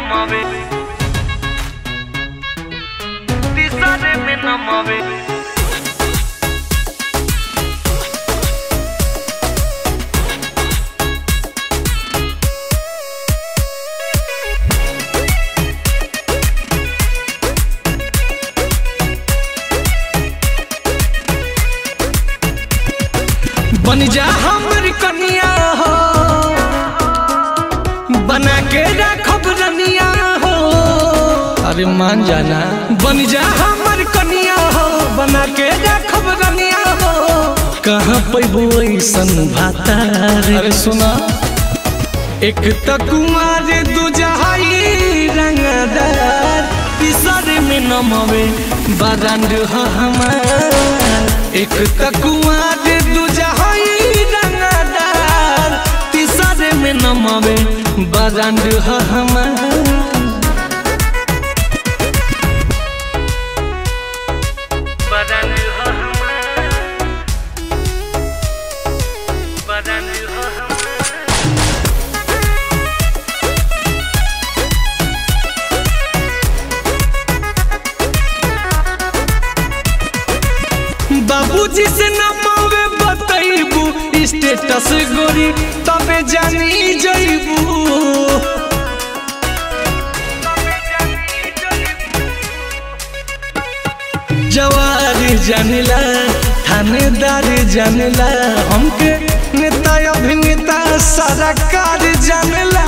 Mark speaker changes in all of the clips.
Speaker 1: namabe Tisare me namabe
Speaker 2: बन जा हमर कनिया हो बना के रखब रनिया हो अरे मान जाना बन जा हमर कनिया हो बना के रखब रनिया हो कहाँ पैबो ऐसन भातार अरे सुना एक त कुमार दूजहाई रंगदार तीसरे में नमवे बारांड ह हमार एक त कुमार दूजहाई रंगदार तीसरे में नमवे बारांड ह हमार
Speaker 1: Badan ha hamar Badan ha hamar
Speaker 2: बाबूजी से नमावे बतैबू स्टेटस गोरी तबे जानी जैबू जवार जानिला थानेदार जानिला हमके नेता अभिनेता सारा कार जानिला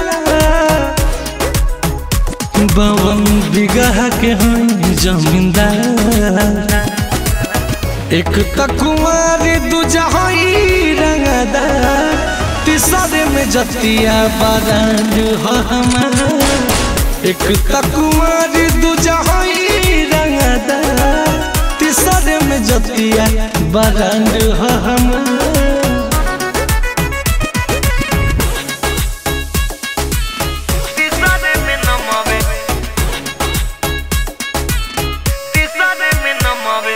Speaker 2: बावन बिगह के हैं जमींदार एक त कुमार दूजहाई रंगदार तीसरे में जतिया बारांड हो हमार एक त कुमार दूजहाई रंगदार तीसरे में जतिया बारांड हो हमार
Speaker 1: Tisare me namabe Tisare me namabe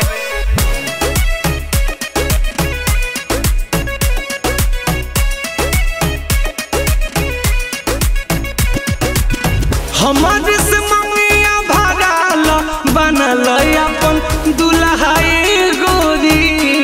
Speaker 2: हमारे से ममिया भराल बनल अपन दुल्हाई गोरी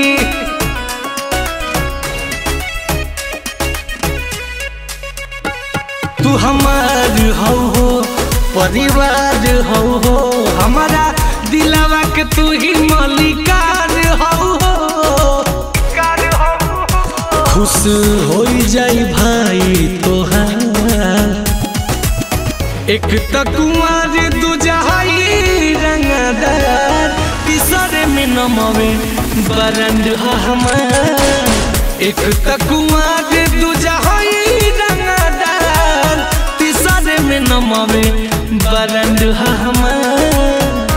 Speaker 2: तू हमार हो हो परिवार हो हो हमारा दिलावा के तू ही मालिकार हो हो
Speaker 1: Kar ho
Speaker 2: खुश हो जाई भाई तोहार एक त कुमार दूजहाई रंगदार तीसरे में नमवे बरंड ह हमार एक त कुमार दूजहाई रंगदार तीसरे में नमवे बरंड ह हमार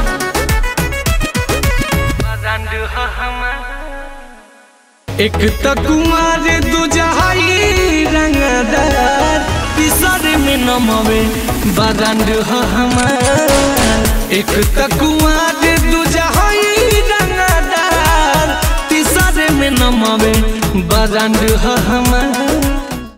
Speaker 1: Badan ha hamar
Speaker 2: एक त कुमार दूजहाई रंगदार तीसरे में नमवे बारांड ह हमार एक त कुमार दूजहाई रंगदार तीसरे में नमवे बारांड ह हमार